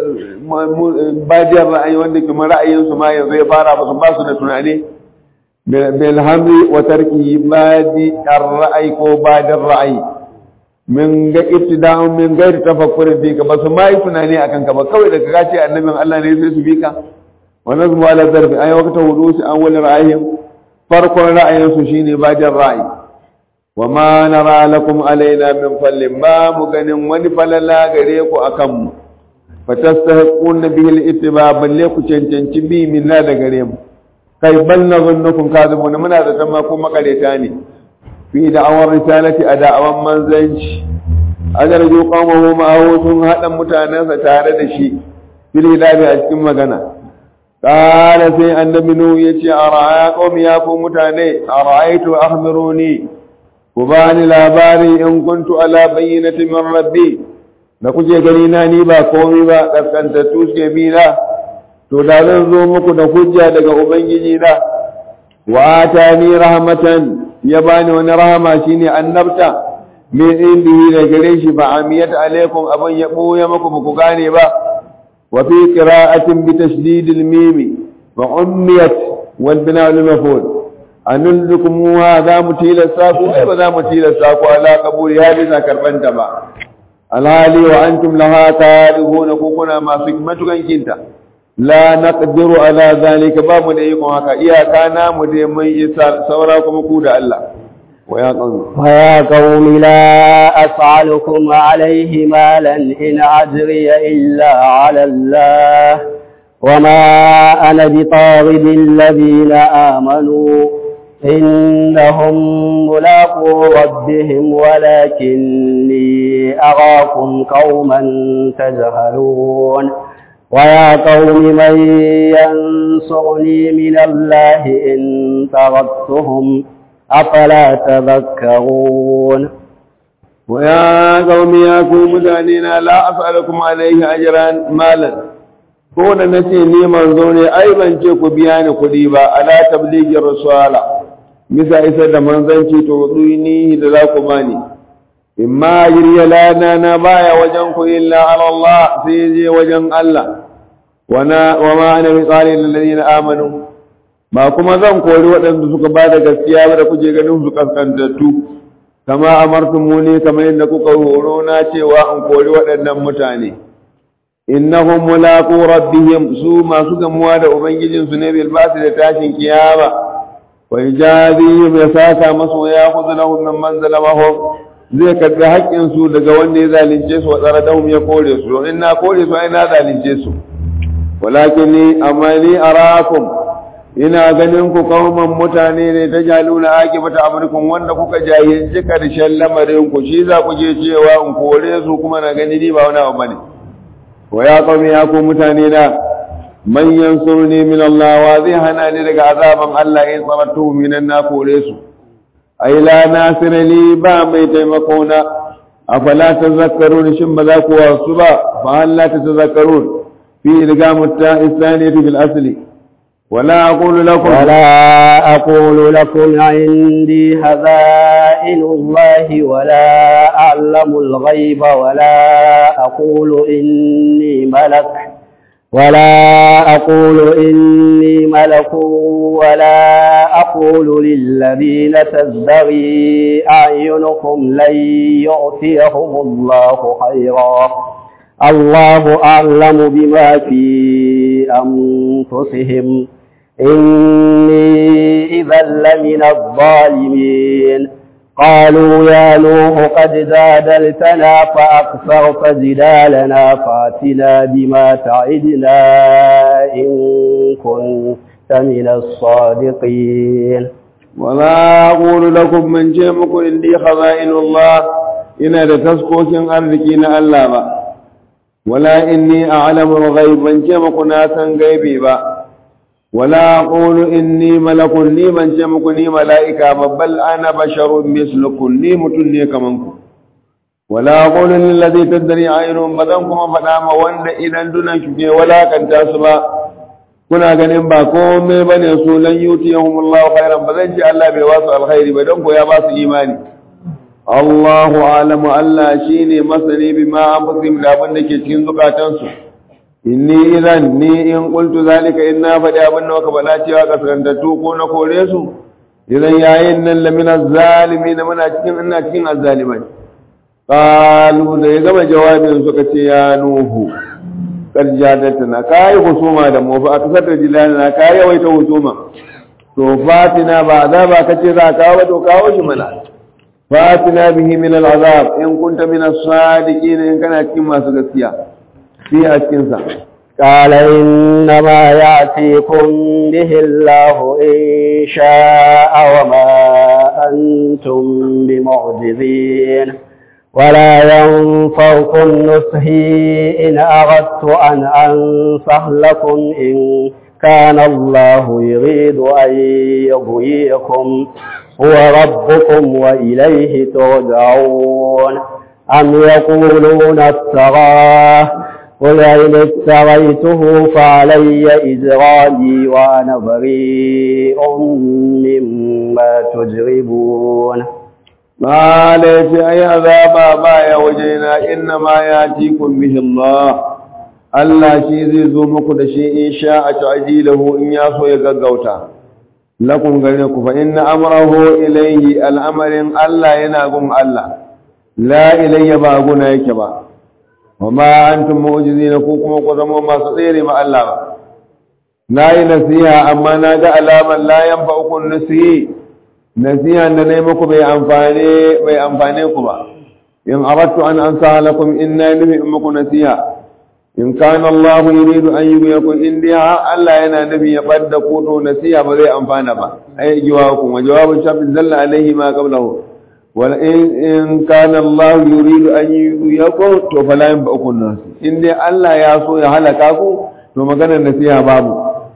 badiyar ra'ayi wanda kuma ra'ayinsu ma yanzu ya fara ba su ba su da tunani bilhamri wa tarki badi ra'ayi ko badin ra'ayi min ga ibtida'un min gairi tafakkurin fi ka ba su ma yi tunani akan ka ba kawai daga ka ce annabin Allah ne sai su bi ka wa nazmu ala zarfi ay waqta wudusi an wal ra'ayin farkon ra'ayinsu shine badin ra'ayi wa ma nara lakum alaina min fallin ba mu ganin wani falala gare ku akan mu fatastahiquna bihi al-ittiba balle ku cancanci bi minna da gare mu kai bal nazunnukum kadhibuna muna da tamma ko makareta ne fi da'awar risalati a da'awan manzanci ajarju qawmuhu ma'ahu sun hada mutanensa tare da shi fil hidabi a cikin magana qala sai annabi nu yace ara'a qawmi ya ku mutane ara'aytu akhbiruni ku bani labari in kuntu ala bayyinati min rabbi da kuke gani na ni ba komai ba kaskantattu suke bi na to da zan zo muku da hujja daga ubangiji na wa atani rahmatan ya bani wani rahama shine annabta min indihi da gare shi ba amiyat alaikum abin ya boye muku ba ku gane ba wa fi qira'atin bi tashdidil mim wa ummiyat wal bina' lil maf'ul anullukum wa za mu tilasta ku ai ba za mu tilasta ku ala kaburi ya bisa karbanta ba alhali wa antum laha tarihuna ku kuna masu matukan kinta la naqdiru ala zalika ba mu da ikon haka iyaka na mu dai mun isa saura kuma ku da Allah wa ya qawmi wa ya qaumi la as'alukum alayhi malan in ajriya illa ala Allah وما أنا بطارد الذين آمنوا إنهم ملاقو ربهم ولكني أراكم قوما تجهلون ويا قوم من ينصرني من الله إن طردتهم أفلا تذكرون ويا قوم يا قوم مدانينا لا أسألكم عليه أجرا مالا ko da nace ni manzo ne ai ban ce ku biya ni kuɗi ba ala tablighi rasala misa isar da manzanci to ni da za ku bani imma jirya lana na baya wajen ku illa ala Allah sai je wajen Allah wana wa ma ana bi tsari lil ladina amanu ba kuma zan kori waɗanda suka ba da gaskiya ba da kuke ganin su kaskantattu kama amartumuni kamar yadda kuka horo na cewa in kori waɗannan mutane innahum mulaqu rabbihim su masu gamuwa da ubangijin su ne bil basi da tashin kiyama wa yajazihim ya saka masu ya khudhu lahum min man zalamahum zai karbi haƙƙin su daga wanda ya zalunce su wa tsaradahum ya kore su in na kore su ai na zalunce su walakin ni amma ni arakum ina ganin ku kauman mutane ne ta jaluna akibata amurkun wanda kuka jahilci karshen lamarin ku shi za ku je cewa in kore su kuma na gani ni ba wani abu bane wa ya qaumi ya ku mutane na man yansuruni min Allah wa zai hana ni daga azaban Allah in sabartu minan na kore su ai la nasira li ba mai taimako na afala tazakkarun shin ba za ku wasu ba fa hal la tazakkarun fi ilgamu ta isaniyati bil asli ولا أقول لكم ولا أقول لكم عندي هزائن الله ولا أعلم الغيب ولا أقول إني ملك ولا أقول إني ملك ولا أقول للذين تزدري أعينكم لن يؤتيهم الله خيرا الله أعلم بما في أنفسهم إني إذا لمن الظالمين قالوا يا نوح قد جادلتنا فأكثرت جدالنا فاتنا بما تعدنا إن كنت من الصادقين ولا أقول لكم من جيمكم إني خزائن الله إن لتسكوكين أرضكين ألا با ولا إني أعلم الغيب من جيمكم ناسا غيبي با ولا أقول إني ملك لي من جمكني ملائكة بل أنا بشر مثلكم لي متني كمنكم ولا أقول للذي تدري عينهم بدنكم فنام وند إذا دون شكي ولا كان تاسبا kuna ganin ba komai bane su lan yutiyahum Allahu khairan ba zan ji Allah bai wasu alkhairi ba don ko ya ba su imani Allahu alamu Allah shine masani bima anfusihim da abin da ke cikin zukatansu inni idan ni in qultu zalika inna faɗi abin da muka bala cewa kaskantattu ko na kore su idan yayin nan la min azzalimin muna cikin ina cikin azzalimai qalu da ya gama jawabin suka ce ya nuhu kar jadatna kai husuma da mu fa akasar jilana kai yawaita husuma to fatina ba azaba kace za ka kawo to kawo shi mana fatina bihi min al'azab in kunta min as-sadiqin in kana cikin masu gaskiya fi a cikinsa. قال إنما يأتيكم به الله إن شاء وما أنتم بمعجزين ولا ينفعكم نصحي إن أردت أن أنصح لكم إن كان الله يريد أن يغويكم هو ربكم وإليه ترجعون أم يقولون افتراه قل إن افتريته فعلي إجرامي وأنا بريء مما تجربون ما ليس أي عذاب بايا وجينا إنما يأتيكم به الله Allah shi zai zo muku da shi in sha a ta'jilahu in ya so ya gaggauta lakum gare ku fa inna amrahu ilayhi al'amarin Allah yana gun Allah la ilayya ba guna yake ba wa ma antum mu'jizina ko kuma ku zama masu tsere ma Allah ba na yi nasiha amma na ga alaman la yanfa'ukum nasihi nasiha da nayi muku bai amfane bai amfane ku ba in aradtu an ansa lakum inna nuhi muku nasiha in kana Allah yuridu an yughyikum in dai Allah yana nabi ya badda ku to nasiha ba zai amfana ba ai jawabukum wa jawabun shafi dalla alaihi ma qablahu wal in in kana Allah yuridu an yughyikum to fala yanba'ukum nas in dai Allah ya so ya halaka ku to maganar nasiha babu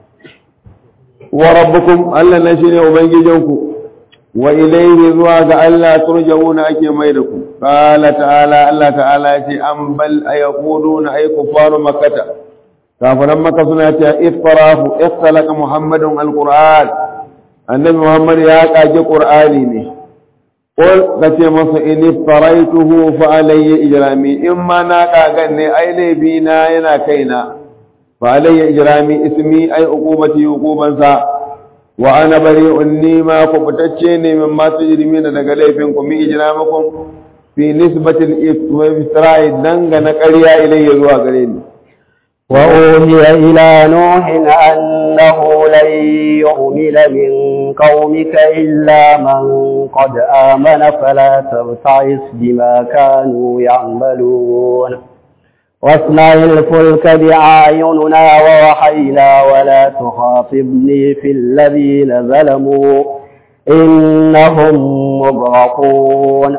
wa rabbukum Allah na shine ubangijinku wa ilayhi zuwa ga Allah turja'una ake mai da ku qala ta'ala Allah ta'ala ya ce an bal ayquluna ay kufaru makkata kafiran makka suna cewa iftarafu ikhtalaqa muhammadun alquran annabi muhammad ya kage qur'ani ne qul kace masa in iftaraituhu fa alayya ijrami in ma na kagan ne ai laifi na yana kaina fa alayya ijrami ismi ai uqubati uqubansa wa ana bari'un ni ma kubutacce ne min ma tujrimina daga laifin ku mi ijramakum fi nisbatil iftira'i dangana ƙarya ilayya zuwa gare ni وأوهي إلى نوح أنه لن يؤمن من قومك إلا من قد آمن فلا تبتعس بما كانوا يعملون واصنع الفلك بأعيننا ووحينا ولا تخاطبني في الذين ظلموا إنهم مغرقون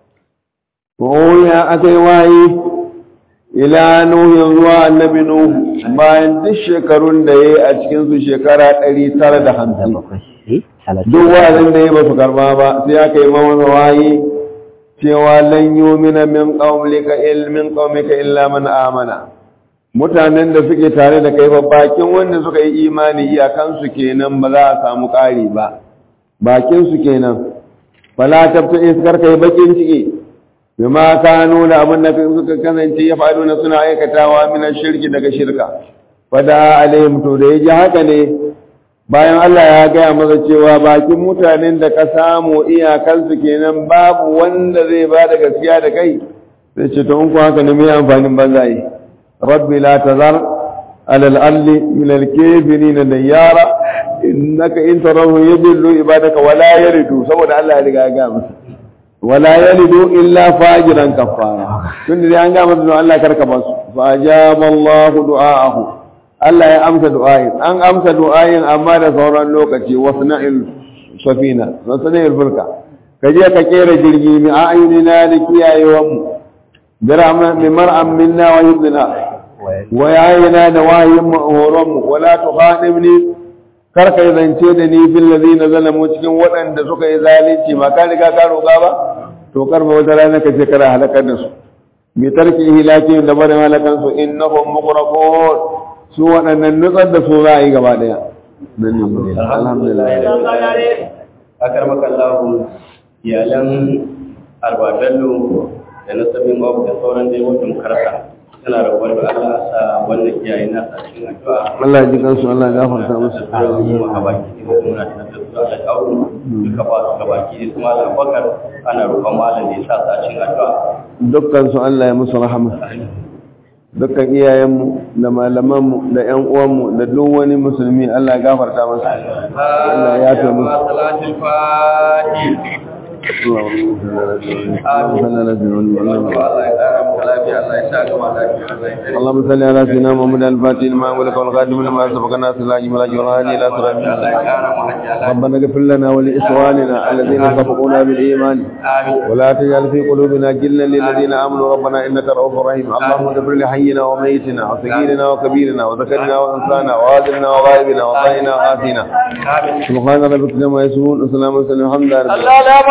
وأوهي أكي وحي ila nuhin zuwa annabi nuhu bayan duk shekarun da ya yi a cikinsu shekara ɗari tara da hamsin duk wa'azin da ya ba su karba ba sai aka yi mawasa wayi cewa lan yumina min qaumika ilmin qaumika illa man amana mutanen da suke tare da kai ba bakin wanda suka yi imani iyakansu kenan ba za a samu ƙari ba bakin su kenan fala tabta iskar kai bakin ciki bima kanu da abin da suka kasance ya faru na suna aikatawa min shirki daga shirka fada alaihim to da yaji haka ne bayan Allah ya gaya masa cewa bakin mutanen da ka samu iyakansu kenan babu wanda zai ba da gaskiya da kai sai ce to in ku haka ne mai amfanin banza yi rabbi la tazar ala al-alli min al-kafirin dayara innaka in tarahu yadullu ibadaka wala yaridu saboda Allah ya riga ya gaya masa wala yalidu illa fajiran kafara tun da an ga masa Allah karka basu fa ajaba Allah du'aahu Allah ya amsa du'ayin an amsa du'ayin amma da sauran lokaci wasna'il safina wasna'il fulka kaje ka kera jirgi mi a'yunina da kiyayewan mu birama mi mar'am minna wa yudna wa yayina da wayin mu horon mu wala tuqadimni kar ka zance da ni fil ladina zalamu cikin waɗanda suka yi zalunci ba ka riga ka roƙa ba to kar ba wata rana ka ce kana halakar da su bi tarki hilaki da barin halakan su innahum muqraqun su waɗannan nutsar da su za a yi gaba daya nan ne alhamdulillah akar makallahu iyalan arbadallo da nasabin babu da sauran dai wata makarata tana rabuwar da Allah a sa wannan iyaye na sa cikin addu'a Allah ya ji kansu Allah ya gafarta musu kuma ka baki ne kuma na da su Allah ya aure duka ba su ka baki ne kuma Allah bakar ana roƙon malam da ya sa sa cikin addu'a dukkan su Allah ya musu rahama dukkan iyayenmu da malamanmu da ƴan uwanmu da duk wani musulmi Allah ya gafarta masa Allah ya yafe musu salatul fatih اللهم صل على سيدنا محمد الفاتح لما أملك والخاتم لما سبق الناس لا جمال جرهاني لا صراط ربنا اغفر لنا ولإخواننا الذين سبقونا بالإيمان ولا تجعل في قلوبنا جلا للذين آمنوا ربنا إنك رؤوف رحيم اللهم اغفر لحينا وميتنا وصغيرنا وكبيرنا وذكرنا وأنثانا وغادرنا وغائبنا وطائنا وآتينا سبحان ربك كما يسمون وسلام وسلم الحمد لله